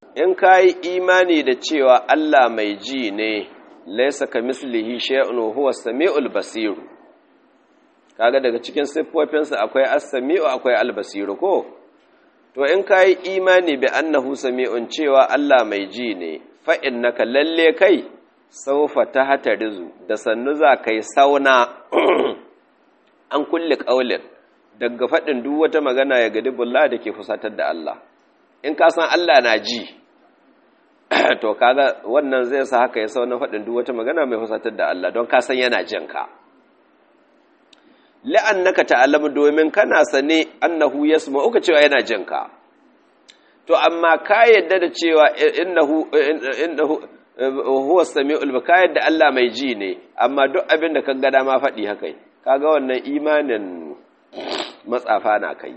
in ka yi imani da cewa Allah mai ji ne laisa ka mislihi shay'un huwa samiul basir kaga daga cikin siffofinsa akwai as-sami'u akwai al-basiru ko to in ka yi imani bi annahu sami'un cewa Allah mai ji ne fa innaka lalle kai saufa ta hatarizu da sannu za kai sauna an kulle kaulin daga faɗin duk wata magana ya gadi bulla da ke fusatar da Allah in ka san Allah na ji to kaga wannan zai sa haka ya sauna faɗin duk wata magana mai fusatar da Allah don ka san yana jin ka la'annaka ta'lamu domin kana sane annahu yasma'u ka cewa yana jin ka to amma ka yadda da cewa innahu innahu huwa sami'ul ka yadda Allah mai ji ne amma duk abin da ka ga dama faɗi haka kaga wannan imanin matsafa na kai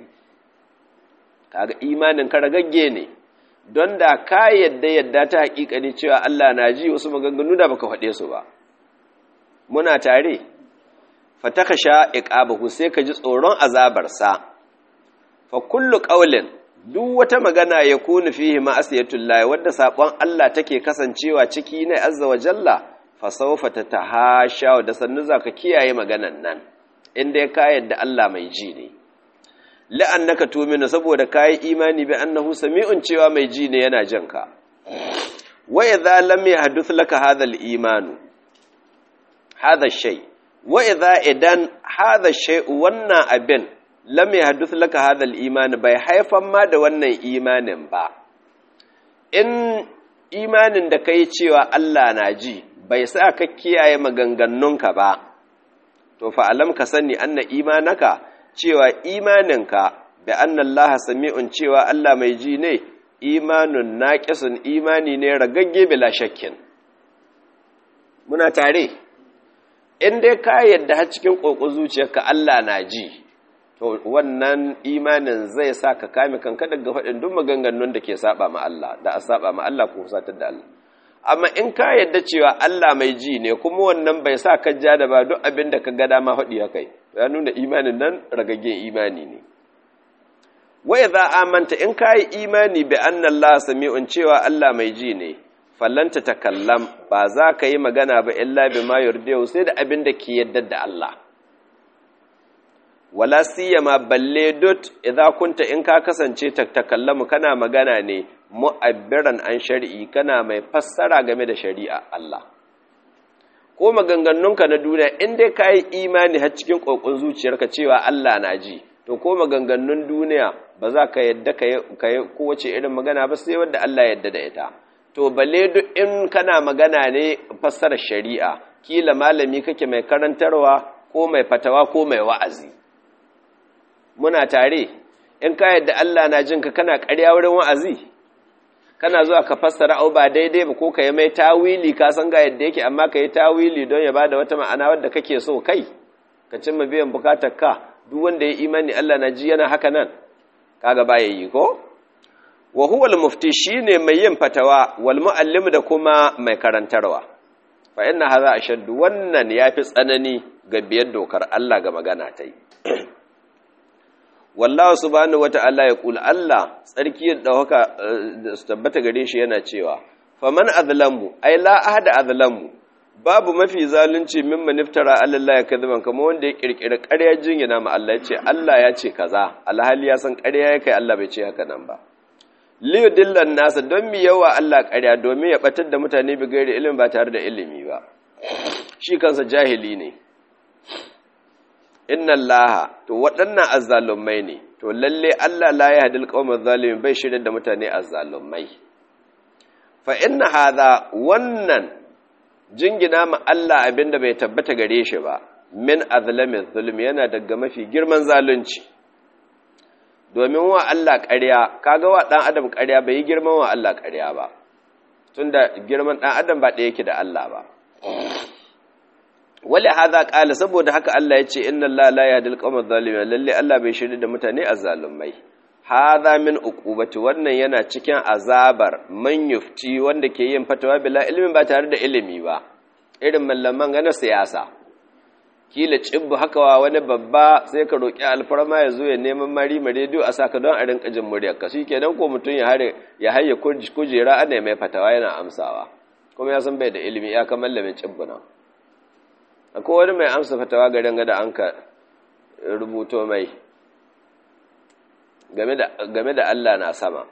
kaga imanin ka ragagge ne don da ka yadda yadda ta hakika ne cewa Allah na ji wasu maganganu da baka faɗe su ba muna tare fataka sha iqabahu sai ka ji tsoron azabarsa fa kullu qawlin duk wata magana ya kunu fihi ma'asiyatul wadda sabon Allah take kasancewa ciki ne azza wa jalla fa sawfa tatahasha da sannu zaka kiyaye maganan nan inda ka yadda Allah mai ji ne la'annaka tu'minu saboda kai imani bi annahu sami'un cewa mai ji ne yana jin ka wa idza lam yahduth laka hadha al-imanu hadha shay wa idza idan hadha shay wannan abin lam yahduth laka hadha al-iman bai haifan ma da wannan imanin ba in imanin da kai cewa Allah na ji bai sa ka kiyaye maganganunka ba to fa alam ka sani anna imanaka cewa imaninka bi anna Allah sami'un cewa Allah mai ji ne imanun naqisun imani ne ragagge bila shakkin muna tare in dai ka yadda har cikin kokon zuciyarka Allah na ji to wannan imanin zai sa ka kame kanka daga faɗin duk maganganun da ke saba ma Allah da a saba ma Allah ko satar da Allah amma in ka yadda cewa Allah mai ji ne kuma wannan bai sa ka ja da ba duk abin da ka ga dama faɗi ya kai ya nuna imanin nan ragaggen imani ne wa idza amanta in ka yi imani bi anna Allah sami'un cewa Allah mai ji ne fallanta takallam ba za ka yi magana ba illa bima yurdiyu sai da abin da ke yadda da Allah wala siyama balle dot idza kunta in ka kasance takallamu kana magana ne mu'abbiran an shari'i kana mai fassara game da shari'a Allah ko maganganunka na duniya in dai ka yi imani har cikin kokon zuciyarka cewa Allah na ji to ko maganganun duniya ba za ka yadda ka yi kowace irin magana ba sai wanda Allah yadda da ita to balle duk in kana magana ne fassarar shari'a kila malami kake mai karantarwa ko mai fatawa ko mai wa'azi muna tare in ka yadda Allah na jinka kana ƙarya wurin wa'azi kana zuwa ka fassara au ba daidai ba ko ka yi mai tawili ka san ga yadda yake amma ka yi tawili don ya bada wata ma'ana wadda kake so kai ka cimma biyan bukatar ka duk wanda ya imani Allah na ji yana haka nan kaga ba yi ko wa huwa al-mufti shine mai yin fatawa wal muallim da kuma mai karantarwa fa inna hadha ashaddu wannan yafi tsanani ga biyar dokar Allah ga magana ta yi wallahu subhanahu wata'ala ya kula Allah tsarki da haka su tabbata gare shi yana cewa faman azlamu ai la ahada azlamu babu mafi zalunci mimman iftara Allah ya kadiban kamar wanda ya kirkira ƙarya jingina ma Allah ya ce Allah ya ce kaza alhali ya san ƙarya ya kai Allah bai ce haka nan ba liyudillan nasa don mi yawa Allah ƙarya domin ya batar da mutane bi gairi ilimi ba tare da ilimi ba shi kansa jahili ne inna allaha to waɗannan azzalumai ne to lalle Allah la ya hadil qaumaz zalimin bai shirye da mutane azzalumai fa inna hadha wannan jingina ma Allah abinda bai tabbata gare shi ba min azlamiz zulm yana daga mafi girman zalunci domin wa Allah ƙarya kaga wa dan adam ƙarya bai yi girman wa Allah ƙarya ba tunda girman dan adam ba ɗaya yake da Allah ba wale haza kala saboda haka Allah ya ce inna Allah la yahdi al-qawma adh-dhalimin lalle Allah bai shirye da mutane azzalumai hadha min uqubati wannan yana cikin azabar man yufti wanda ke yin fatawa bila ilmin ba tare da ilimi ba irin mallaman ga na siyasa kila cibbu haka wa wani babba sai ka roƙi alfarma ya zo ya neman mari ma rediyo a saka don a rinka jin muryar ka shikenan ko mutum ya hare ya haye kujera ana mai fatawa yana amsawa kuma ya san bai da ilimi ya kamar lamin cibbu nan akwai wani mai amsa fatawa garin gada an ka rubuto mai game da Allah na sama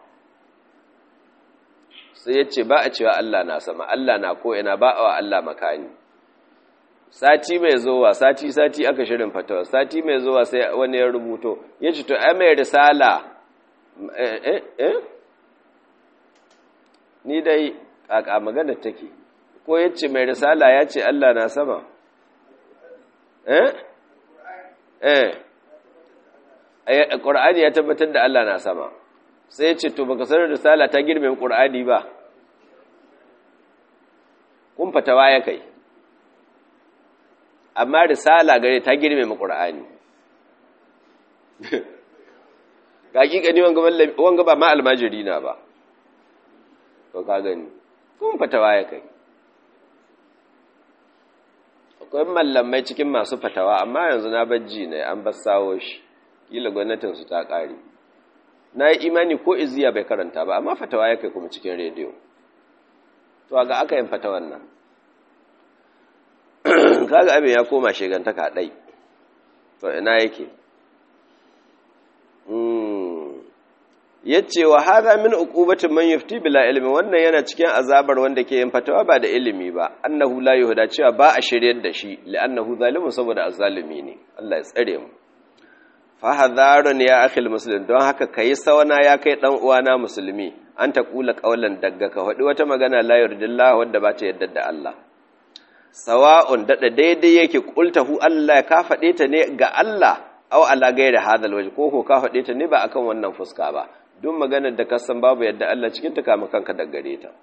sai ya ce ba a cewa Allah na sama Allah na ko'ina ba a wa Allah makani sati mai zowa sati sati aka shirin fatawa sati mai zowa sai wani ya rubuto ya ce to ai mai risala eh eh ni dai a magana take ko ya ce mai risala ya ce Allah na sama eh eh Qur'ani ya tabbatar da Allah na sama sai ya ce to baka sanar risala ta girme Qur'ani ba kun fatawa ya kai amma risala gare ta girme mu Qur'ani ga hakika ni wanga wanga ba ma almajiri na ba to ka gani kun fatawa ya kai akwai mallamai cikin masu fatawa amma yanzu na bajji ne an bassawo shi kila gwamnatinsu ta ƙare na yi imani ko iziya bai karanta ba amma fatawa ya kai kuma cikin rediyo to ga aka yin fatawan nan kaga abin ya koma shigantaka ɗai to ina yake yace wa hadha min uqubatin man yufti bila ilmi wannan yana cikin azabar wanda ke yin fatawa ba da ilimi ba annahu la yuhda cewa ba a shiryar da shi li'annahu zalimun saboda azzalimi ne Allah ya tsare mu fa hadharun ya akhil muslim don haka kai sawana ya kai dan uwana musulmi an ta kula qaulan dagga ka faɗi wata magana la yurdillahu wanda ba ta yadda da Allah sawa'un dada daidai yake qultahu Allah ka faɗe ta ne ga Allah aw ala gairi hadal waje ko ko ka faɗe ta ne ba akan wannan fuska ba duk maganar da kasan babu yadda Allah cikin ta kama kanka da gare ta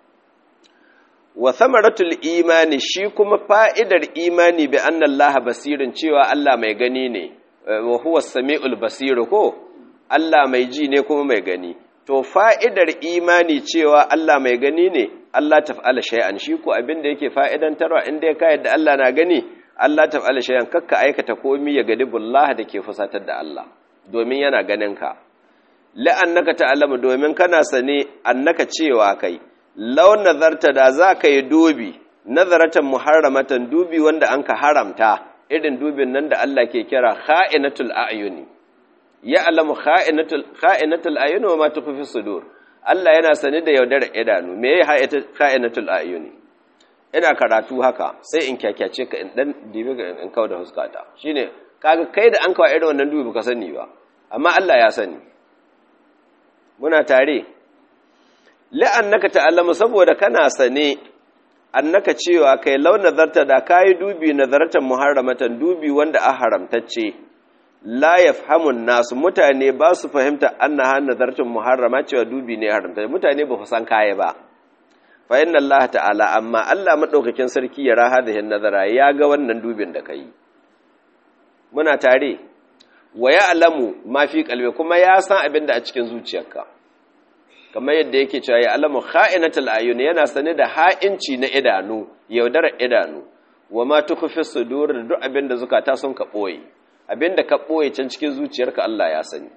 wa thamaratul imani shi kuma fa'idar imani bi anna Allah basirin cewa Allah mai gani ne wa huwa samiul basir ko Allah mai ji ne kuma mai gani to fa'idar imani cewa Allah mai gani ne Allah taf'ala shay'an shi ko abin da yake fa'idantarwa inda ya ka yadda Allah na gani Allah taf'ala shay'an kakka aikata komai ya gadi bullah da ke fusatar da Allah domin yana ganin ka la'annaka ta'lamu domin kana sane annaka cewa kai law nazarta da za ka yi dubi nazaratan muharramatan dubi wanda an ka haramta irin dubin nan da Allah ke kira kha'inatul a'yuni ya'lamu kha'inatul kha'inatul a'yuni wa ma tukhfi sudur Allah yana sane da yaudar idanu me yayi kha'inatul a'yuni ina karatu haka sai in kyakyace ka in dan dibe ga in kawo da huskata shine kaga kai da an kawo irin wannan dubi baka sani ba amma Allah ya sani muna tare la'annaka ta'allama saboda kana sane annaka cewa kai law nazarta da kai dubi nazaratan muharramatan dubi wanda a haramtacce la yafhamun nasu mutane ba su fahimta annaha nazaratan muharrama cewa dubi ne haramta mutane ba san kaya ba fa inna Allah ta'ala amma Allah madaukakin sarki ya raha da nazara ya ga wannan dubin da kai muna tare wa ya'lamu ma fi qalbi kuma ya san abin da a cikin zuciyarka kamar yadda yake cewa ya alamu kha'inatul ayun yana sane da ha'inci na idanu yaudarar idanu wa ma tukhfi sudur da duk abin da zukata sun ka boye abin da ka boye can cikin zuciyarka Allah ya sani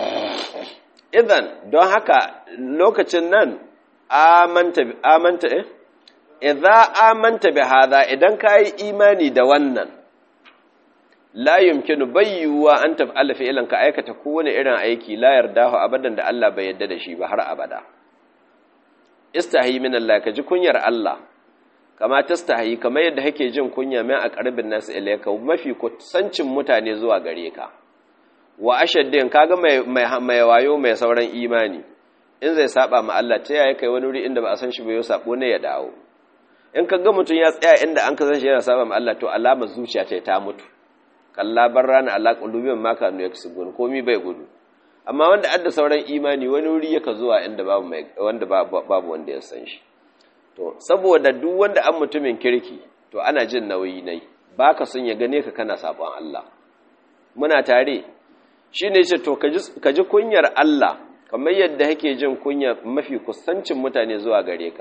idan don haka lokacin nan amanta amanta eh idza amanta bi hadha idan kai imani da wannan la yumkinu bayyuwa an taf'ala fi'lan ka aikata kowane irin aiki la yardahu abadan da Allah bai yarda da shi ba har abada istahi min Allah ka ji kunyar Allah kama tastahi kamar yadda kake jin kunya mai aqrabin nas ilayka mafi kusancin mutane zuwa gare ka wa ashaddin kaga mai mai wayo mai sauran imani in zai saba ma Allah ta yaya kai wani wuri inda ba a san shi ba yau sabo ne ya dawo in kaga mutun ya tsaya inda an ka san shi yana saba ma Allah to alamar zuciya ta ta mutu kalla barrana ala qulubihim ma kanu yaksubun komi bai gudu amma wanda adda sauran imani wani wuri yaka zuwa inda babu mai wanda babu wanda ya san shi to saboda duk wanda an mutumin kirki to ana jin nauyi nai baka son ya gane ka kana sabon Allah muna tare shine yace to ka ji kunyar Allah kamar yadda kake jin kunya mafi kusancin mutane zuwa gare ka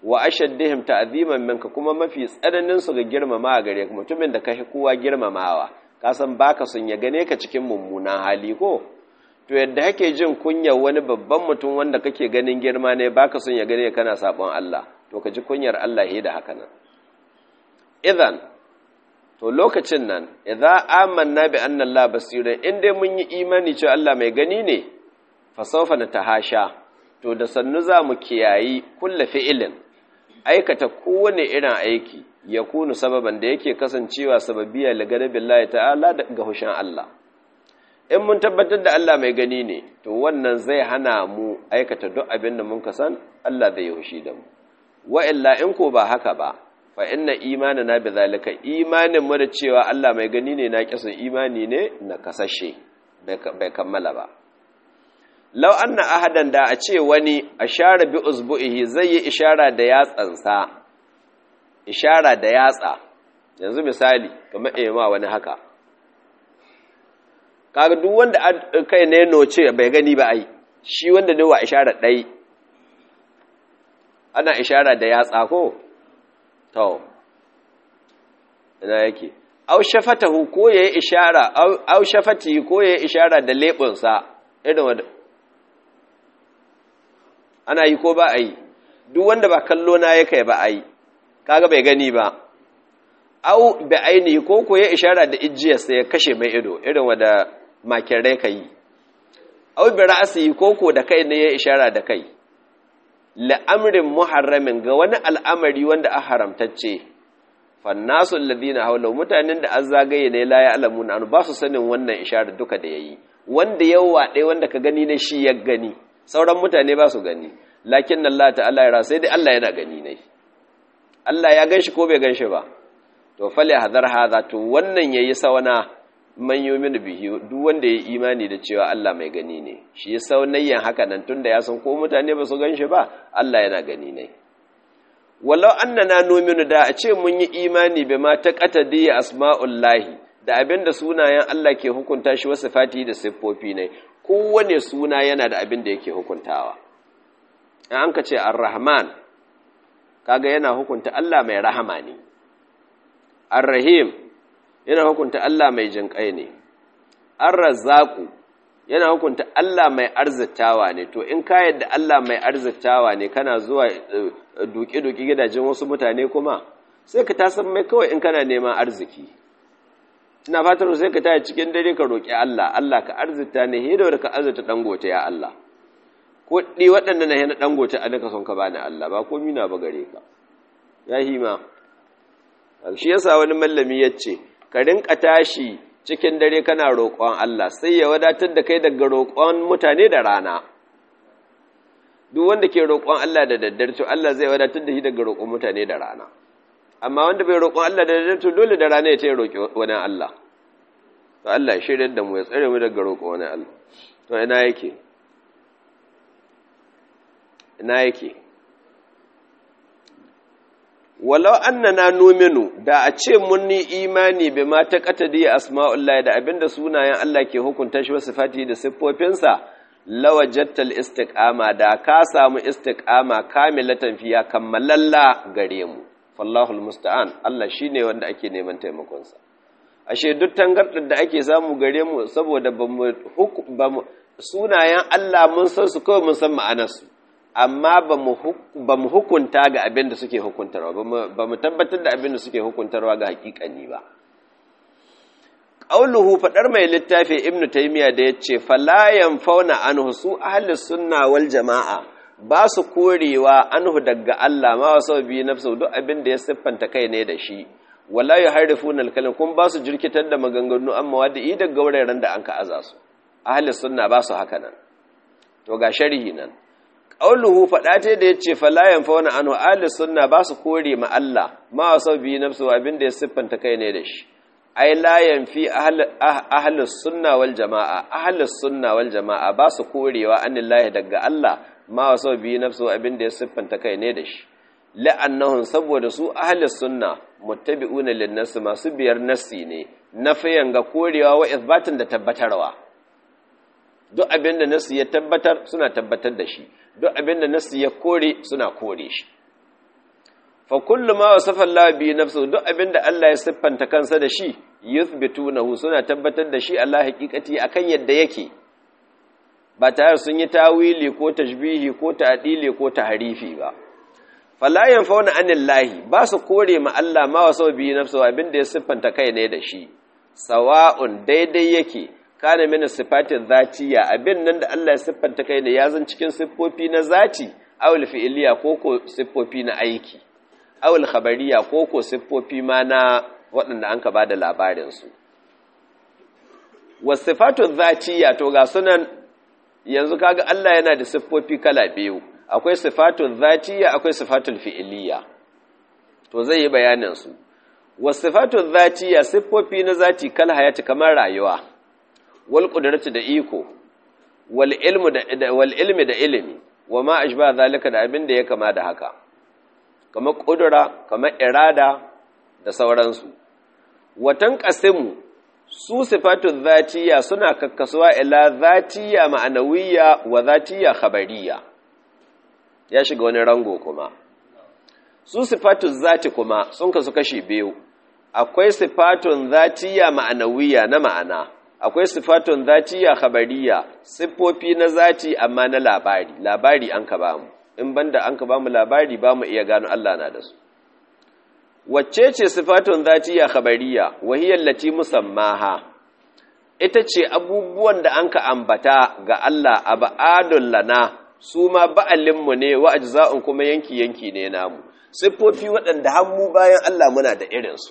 wa ashaddihim ta'ziman minka kuma mafi tsananin su ga girmama gare ka mutumin da kai kowa girmamawa ka san baka son ya gane ka cikin mummunan hali ko to yadda kake jin kunyar wani babban mutum wanda kake ganin girma ne baka son ya gane kana sabon Allah to ka ji kunyar Allah da haka nan idan to lokacin nan idza amanna bi anna Allah basira in dai mun yi imani cewa Allah mai gani ne fa sawfa natahasha to da sannu za mu kiyayi kullu fi'ilin aikata kowane irin aiki ya kunu sababan da yake kasancewa sababiya lagana billahi ta'ala ga hushin Allah in mun tabbatar da Allah mai gani ne to wannan zai hana mu aikata duk abin da mun kasan Allah zai hushi da mu wa illa in ko ba haka ba fa inna imanana bi zalika imanin mu da cewa Allah mai gani ne na kisan imani ne na kasashe bai kammala ba law anna ahadan da a ce wani ashara bi uzbu'ihi zai yi ishara da yatsansa ishara da yatsa yanzu misali kamar ema wani haka kaga duk wanda kai ne noce bai gani ba ai shi wanda ne wa ishara dai ana ishara da yatsa ko to ina yake aw shafatahu ko yayi ishara aw shafati ko yayi ishara da lebunsa irin wanda ana yi ko ba a yi duk wanda ba kallo na yake ba a yi kaga bai gani ba au bi aini ko ko ya ishara da ijiyarsa ya kashe mai ido irin wanda makirai ka yi au bi ra'asi ko ko da kai ne ya ishara da kai la'amrin muharramin ga wani al'amari wanda a haramtacce fannasu alladhina hawla mutanen da an zagaye ne la ya'lamuna an ba su sanin wannan ishara duka da yayi wanda yawa dai wanda ka gani ne shi ya gani sauran mutane ba su gani lakin Allah ta'ala ya sai dai Allah yana gani ne Allah ya ganshi ko bai ganshi ba to fali hadar hadha to wannan yayi sawana man yu'minu bihi duk wanda yayi imani da cewa Allah mai gani ne shi ya saunayyan haka nan tunda ya san ko mutane ba su ganshi ba Allah yana gani ne walau annana nu'minu da a ce mun yi imani bima taqatadi asma'ullahi da abinda sunayen Allah ke hukunta shi wasu fati da siffofi ne kowane suna yana da abin da yake hukuntawa in an ka ce ar-rahman kaga yana hukunta Allah mai rahama ne ar-rahim yana hukunta Allah mai jinƙai ne ar-razzaqu yana hukunta Allah mai arzitawa ne to in ka yadda Allah mai arzitawa ne kana zuwa duki-duki gidajen wasu mutane kuma sai ka tasan mai kawai in kana neman arziki ina fatar sai ka taya cikin dare ka roƙi Allah Allah ka arzita ne hido da ka arzita dangote ya Allah kuɗi waɗanda na yana dangote a duka son ka bani Allah ba komi na ba gare ka ya hima shi yasa wani mallami ya ce ka rinka tashi cikin dare kana roƙon Allah sai ya wadatar da kai daga roƙon mutane da rana duk wanda ke roƙon Allah da daddare to Allah zai wadatar da shi daga roƙon mutane da rana amma wanda bai roƙon Allah da daddare to dole da rana ya ce roƙi wani Allah to Allah ya shirya da mu ya tsare mu daga roƙon wani Allah to ina yake ina yake walau annana numinu da a ce mun ni imani bai ma ta katadi asma'ullahi da abinda sunayen Allah ke hukunta shi wasu fati da siffofinsa lawajattal istiqama da ka samu istiqama kamilatan fiya kammalalla gare mu fallahul musta'an Allah shine wanda ake neman taimakon sa ashe duk tangardar da ake samu gare mu saboda bamu sunayen Allah mun san su kawai mun san ma'anar su amma ba mu hukunta ga abin da suke hukuntarwa ba mu tabbatar da abin da suke hukuntarwa ga hakikani ba ƙauluhu faɗar mai littafi ibn taimiyya da ya ce falayan fauna anhu su ahalis sunna wal jama'a ba su korewa anhu daga Allah ma wasu biyu nafsu duk abin da ya siffanta kai ne da shi wala ya harifu na alkalin kun ba su jirkitar da maganganu amma wadda i daga wuraren da an ka aza su ahalis sunna ba su haka nan to ga sharhi nan ƙauluhu faɗa ta da ya ce falayan fauna anu ahli sunna ba su kore ma Allah ma wasu biyu nafsu abin da ya siffanta kai ne da shi ai layan fi ahli sunna wal jama'a ahli sunna wal jama'a ba su korewa anillahi daga Allah ma wasu biyu nafsu abin da ya siffanta kai ne da shi la'annahum saboda su ahli sunna muttabi'una lin nas masu biyar nassi ne nafiyan ga korewa wa ithbatin da tabbatarwa duk abin da nasu ya tabbatar suna tabbatar da shi duk abin da nasu ya kore suna kore shi fa kullu ma wasafa Allah bi nafsu duk abinda Allah ya siffanta kansa da shi yuthbitunahu suna tabbatar da shi Allah haqiqati akan yadda yake ba tare sun yi tawili ko tashbihi ko ta'dili ko tahrifi ba fala yanfauna anillahi ba su kore ma Allah ma wasafa bi nafsu abinda ya siffanta kai ne da shi sawa'un daidai yake kana mina sifatin zatiya abin nan da Allah ya siffanta kai ne ya zan cikin siffofi na zati awul fi'iliya ko ko siffofi na aiki awul khabariya ko ko siffofi ma na waɗanda an ka ba da labarinsu wasifatun zatiya to ga sunan yanzu kaga Allah yana da siffofi kala biyu akwai sifatun zatiya akwai sifatun fi'iliya to zai yi bayanin su wasifatun zatiya siffofi na zati kal hayati kamar rayuwa wal qudratu da iko wal ilmu da wal ilmi da ilimi wa ma ashba zalika da abin da ya kama da haka kamar kudura kamar irada da sauransu watan qasimu su sifatun zatiya suna kakkasuwa ila zatiya ma'anawiyya wa zatiya khabariya ya shiga wani rango kuma su sifatun zati kuma sun kasu kashi biyu akwai sifatun zatiya ma'anawiyya na ma'ana akwai sifatun zatiya khabariya siffofi na zati amma na labari labari an ka bamu in banda an ka bamu labari bamu iya gano Allah na da su wacce ce sifatun zatiya khabariya wahiyar lati musammaha ita ce abubuwan da an ka ambata ga Allah a ba'adun lana su ma ba'alinmu ne wa ajza'un kuma yanki-yanki ne namu siffofi waɗanda hannu bayan Allah muna da irinsu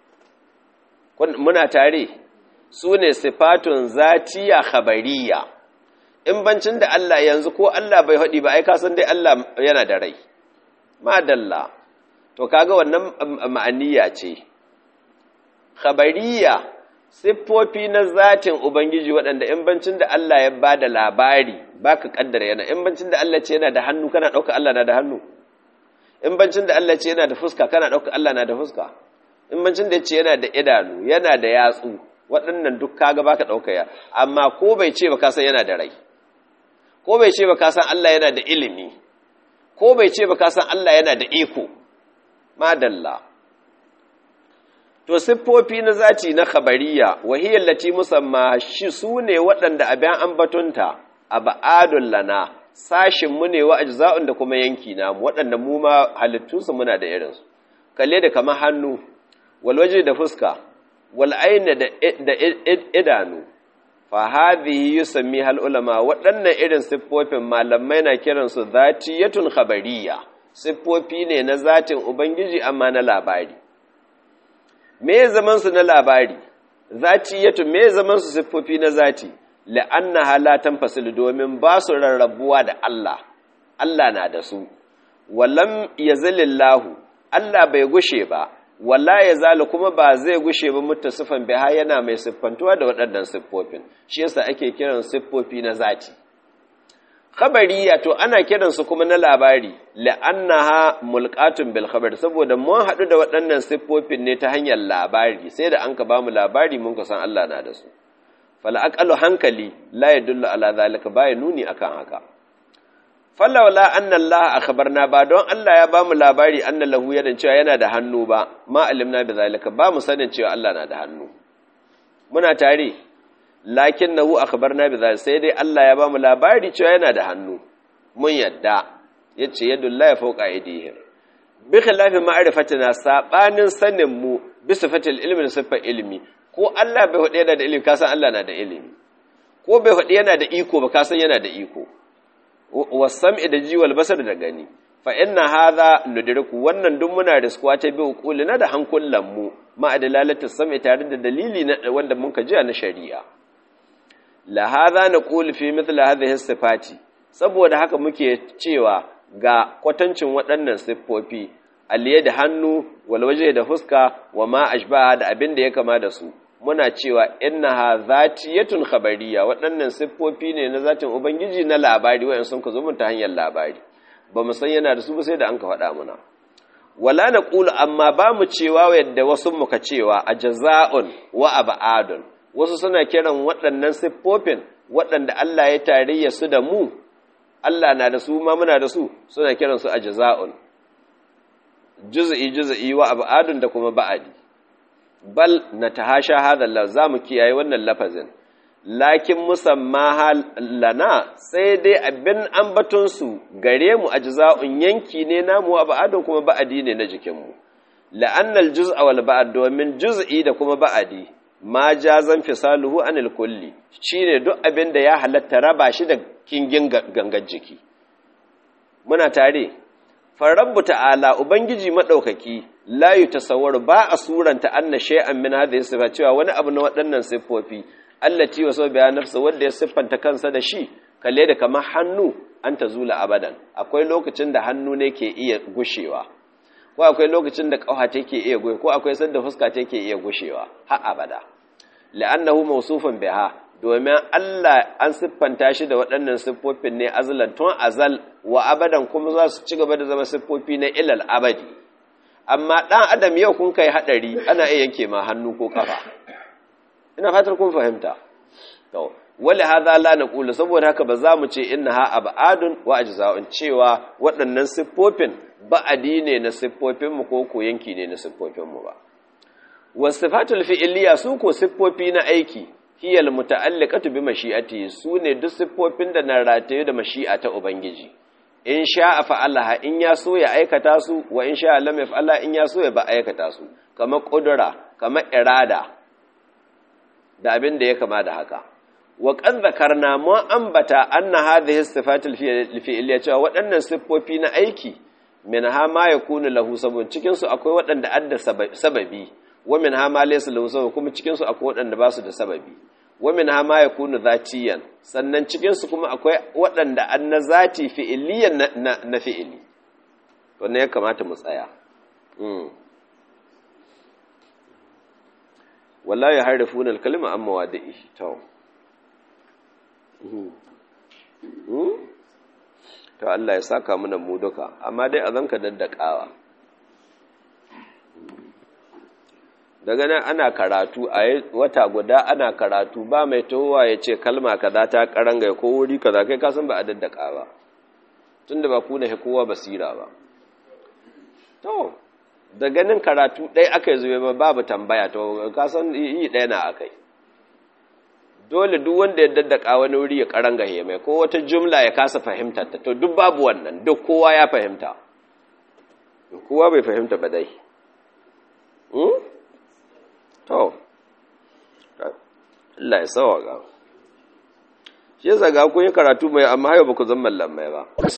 muna tare su ne sifatun zatiya khabariya in bancin da Allah yanzu ko Allah bai haɗi ba ai kasan dai Allah yana da rai madalla to kaga wannan ma'aniya ce khabariya siffofi na zatin ubangiji waɗanda in bancin da Allah ya ba da labari baka kaddara yana in bancin da Allah ce yana da hannu kana ɗauka Allah na da hannu in bancin da Allah ce yana da fuska kana ɗauka Allah na da fuska in bancin da ce yana da idanu yana da yatsu waɗannan duk kaga baka ɗauka ya amma ko bai ce ba ka san yana da rai ko bai ce ba ka san Allah yana da ilimi ko bai ce ba ka san Allah yana da iko madalla to siffofi na zati na khabariya wahiyar lati musamma shi su ne waɗanda abin ambatunta a ba'adun lana sashin mu ne wa ajza'un da kuma yanki na waɗanda mu ma halittunsu muna da irinsu kalle da kamar hannu walwaje da fuska wal aina da idanu fa hadhihi yusammi hal ulama waɗannan irin siffofin malamai na kiransu zatiyatun khabariya siffofi ne na zatin ubangiji amma na labari me zaman su na labari zatiyatun me zaman su siffofi na zati la'anna halatan fasil domin ba su rarrabuwa da Allah Allah na da su walam yazalillahu Allah bai gushe ba walla ya zalu kuma ba zai gushe ba mutasifan biha yana mai siffantuwa da waɗannan siffofin shi yasa ake kiran siffofi na zati khabariya to ana kiran su kuma na labari la'annaha mulqatun bil khabar saboda mun haɗu da waɗannan siffofin ne ta hanyar labari sai da an ka bamu labari mun ka san Allah na da su fal aqalu hankali la yadullu ala zalika baya nuni akan haka falawla anna Allah akhbarna ba don Allah ya bamu labari anna lahu yadan cewa yana da hannu ba ma alimna bi zalika ba mu sanin cewa Allah na da hannu muna tare lakinnahu akhbarna bi zalika sai dai Allah ya bamu labari cewa yana da hannu mun yadda yace yadullahi fawqa aydihim bi khilafi ma'rifatina sabanin sanin mu bi sifatil ilmi da sifar ilmi ko Allah bai hudu yana da ilimi ka san Allah na da ilimi ko bai hudu yana da iko ba ka san yana da iko wasam'i da jiwal basar da gani fa inna hadha nudriku wannan duk muna riskuwa ta bi uqulina da hankulan mu ma adalalatu sam'i tare da dalili na wanda mun ka jiya na shari'a la hadha naqul fi mithl hadhihi sifati saboda haka muke cewa ga kwatancin waɗannan siffofi aliye da hannu wal waje da fuska wa ma ashbaha da abin da ya kama da su muna cewa innaha zatiyatun khabariya waɗannan siffofi ne na zatin ubangiji na labari wayan sun ka zo mun ta hanyar labari ba mu san yana da su ba sai da an ka faɗa muna wala naqulu amma ba mu cewa yadda wasu muka cewa ajza'un wa ab'adun wasu suna kiran waɗannan siffofin waɗanda Allah ya tarayya su da mu Allah na da su ma muna da su suna kiran su ajza'un juz'i juz'i wa ab'adun da kuma ba'adi bal natahasha hadha lafz zamu kiyaye wannan lafazin lakin musamma lana sai dai abin ambaton su gare mu ajza'un yanki ne namu wa ba'adun kuma ba'adi ne na jikin mu la'annal juz'a wal ba'd domin juz'i da kuma ba'adi ma jazan fisaluhu anil kulli shine duk abin da ya halatta raba shi da kingin gangan jiki muna tare farabbu ta'ala ubangiji madaukaki la yutasawwar ba a suranta anna shay'an min hadhihi sifa cewa wani abu na waɗannan siffofi allati wa sabbiya nafsa wanda ya siffanta kansa da shi kalle da kamar hannu an tazula abadan akwai lokacin da hannu ne ke iya gushewa ko akwai lokacin da ƙafa take iya goyi ko akwai sanda fuska take iya gushewa har abada la'annahu mawsufun biha domin Allah an siffanta shi da waɗannan siffofin ne azlan tun azal wa abadan kuma za su ci gaba da zama siffofi na ilal abadi amma ɗan adam yau kun kai haɗari ana iya yanke ma hannu ko kafa ina fatar kun fahimta to wali hadha la naqulu saboda haka ba za mu ce innaha abadun wa ajza'un cewa waɗannan siffofin ba'adi ne na siffofinmu ko ko yanki ne na siffofinmu ba wasifatul fi'liya su ko siffofi na aiki hiyal muta'alliqatu bi mashi'ati su ne duk siffofin da na rataye da mashi'a ta ubangiji in sha'a fa'alaha in ya so ya aikata su wa in sha'a lam yaf'ala in ya so ya ba aikata su kamar qudura kamar irada da abin da ya kama da haka wa qad zakarna mu ambata anna hadhihi sifatul fi'liya cewa waɗannan siffofi na aiki min ha ma yakunu lahu sabun cikin su akwai waɗanda adda sababi wa min ha ma laysa lahu sabun kuma cikin su akwai waɗanda ba su da sababi wa min ha ma yakunu zatiyan sannan cikin su kuma akwai waɗanda an na zati fi'iliyan na, na, fi'ili to ne ya kamata mu tsaya mm. wallahi harifuna al-kalima amma wadi'i to mm. mm? to Allah ya saka mana mu duka amma dai a zanka daddakawa daga nan ana karatu a wata guda ana karatu ba mai towa ya ce kalma kaza ta karanga ko wuri kaza kai kasan ba a daddaka ba tunda ba ku ne kowa basira ba to da ganin karatu ɗaya aka yi zube ba babu tambaya to kasan yi ɗaya na aka yi dole duk wanda ya daddaka wani wuri ya karanga mai ko wata jumla ya kasa fahimtar ta to duk babu wannan duk kowa ya fahimta kowa bai fahimta ba dai to Allah ya sawa ga shi yasa ga kun yi karatu mai amma hayo ba ku zama mallamai ba